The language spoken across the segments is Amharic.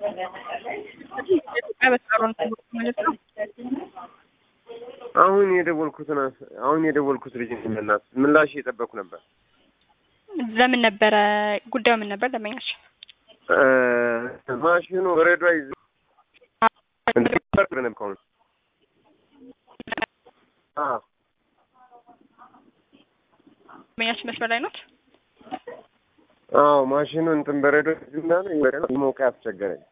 የኢትዮጵያ በተቃሮኒ ማለት ነው። አሁን የደወልኩት አሁን የደወልኩት ልጅ እናት ምላሽ እየጠበኩ ነበር። ለምን ነበረ ጉዳዩ ምን ነበር? ደንበኛችን ማሽኑ በረዶ አይዝ ነበር ነበር ደንበኛችን መስመር ላይ ናት። አዎ ማሽኑ እንትን በረዶ ይዝና ሞቀ ያስቸገረኝ።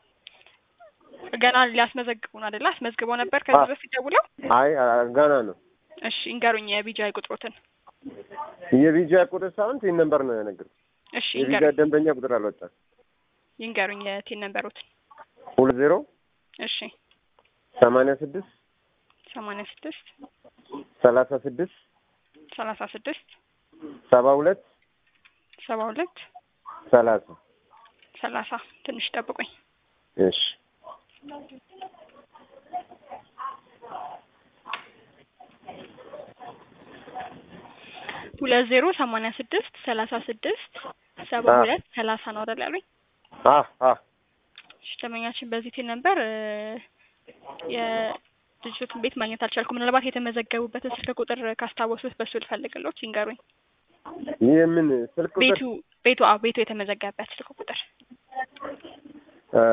ገና ሊያስመዘግቡን አይደለ? አስመዝግበው ነበር ከዚህ በፊት ደውለው። አይ ገና ነው። እሺ እንገሩኝ የቢጃይ ቁጥሮትን። የቪዛ ቁጥር ሳይሆን ቲን ነምበር ነው የነገርኩት። እሺ የቪዛ ይንገሩኝ ደንበኛ ቁጥር አልወጣም። ይንገሩኝ የቲን ነምበሮትን። ሁለት ዜሮ እሺ ሰማንያ ስድስት ሰማንያ ስድስት ሰላሳ ስድስት ሰላሳ ስድስት ሰባ ሁለት ሰባ ሁለት ሰላሳ ሰላሳ ትንሽ ጠብቁኝ። እሺ ሁለት ዜሮ ሰማንያ ስድስት ሰላሳ ስድስት ሰባ አዎ። ሁለት ሰላሳ ነው አይደል ያሉኝ? አ አ እሺ ደንበኛችን በዚህ ቲን ነበር የልጅቱን ቤት ማግኘት አልቻልኩም። ምናልባት የተመዘገቡበትን ስልክ ቁጥር ካስታወሱት በሱ ልፈልግሎት ይንገሩኝ። ይህ ምን ስልክ ቁጥር ቤቱ ቤቱ አዎ ቤቱ የተመዘገበበት ስልክ ቁጥር እ፣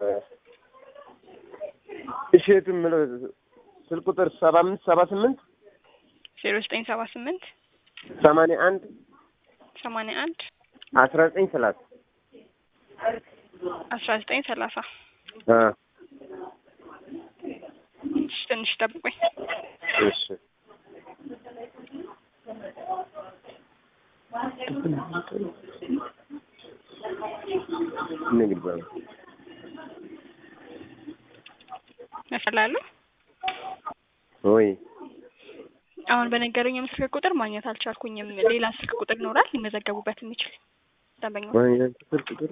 እሸቱ የምለው ስልክ ቁጥር ሰባ አምስት ሰባ ስምንት ዜሮ ዘጠኝ ሰባ ስምንት ሰማንያ አንድ ሰማንያ አንድ አስራ ዘጠኝ ሰላሳ አስራ ዘጠኝ ሰላሳ አ እሺ ትንሽ ጠብቁኝ። እሺ ንግድ ባንክ ያፈላሉ ወይ አሁን በነገሩኝ ስልክ ቁጥር ማግኘት አልቻልኩኝም። ሌላ ስልክ ቁጥር ይኖራል ሊመዘገቡበት የሚችል ደንበኛ ወይ ስልክ ቁጥር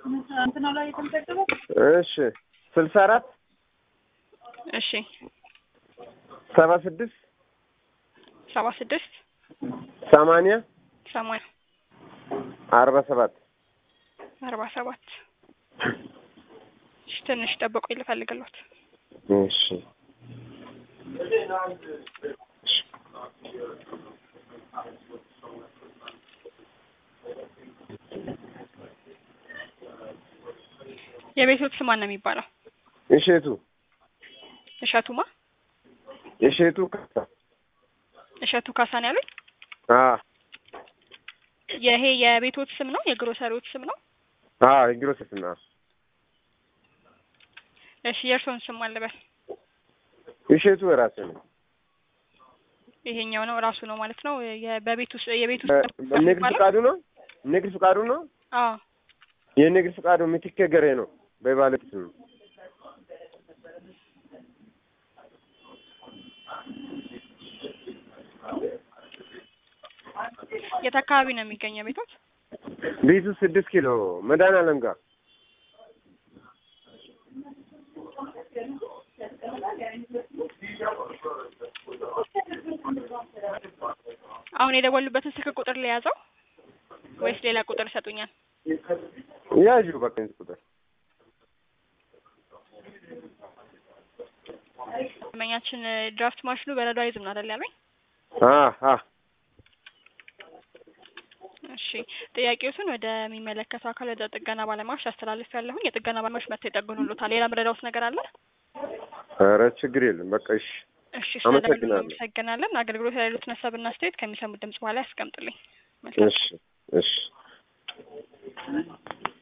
እሺ ስልሳ አራት እሺ ሰባ ስድስት ሰባ ስድስት ሰማንያ ሰማንያ አርባ ሰባት አርባ ሰባት እሺ ትንሽ ጠብቁኝ ልፈልግሎት። እሺ የቤቶት ስም ማን ነው የሚባለው? እሸቱ እሸቱማ እሸቱ ካሳ እሸቱ ካሳን ያሉኝ። አ ይሄ የቤቶት ስም ነው የግሮሰሪዎች ስም ነው? አ የግሮስ ስና እሺ የእርስዎን ስም አልበል። እሸቱ ራሴ ነው ይሄኛው ነው ራሱ ነው ማለት ነው። የ- በቤት ውስጥ የቤት እ፣ ውስጥ ንግድ የሚባለው? ፍቃዱ ነው ንግድ ፍቃዱ ነው አዎ የንግድ ፍቃዱ ምትኬ ገሬ ነው በባለቤት ስም ነው የት አካባቢ ነው የሚገኘው ቤቶት? ቤቱ ስድስት ኪሎ መድኃኒዓለም ጋር አሁን የደወሉበትን ስልክ ቁጥር ለያዘው ወይስ ሌላ ቁጥር ይሰጡኛል? ያዡ በቃ ይሄን ቁጥር ደንበኛችን ድራፍት ማሽኑ በረዶ አይዝም ነው አይደል ያሉኝ? አ አ እሺ ጥያቄዎትን ወደሚመለከተው አካል ወደ ጥገና ባለሙያዎች አስተላልፍ ያለሁኝ የጥገና ባለሙያዎች መጥተው ይጠግኑልዎታል። ሌላ ምረዳውት ነገር አለ? ኧረ ችግር የለም በቃ እሺ እሺ ስለደወሉ አመሰግናለሁ። እናመሰግናለን። አገልግሎት ላይ ያሉትን ሀሳብና አስተያየት ከሚሰሙት ድምጽ በኋላ ያስቀምጡልኝ። መልካም እሺ እሺ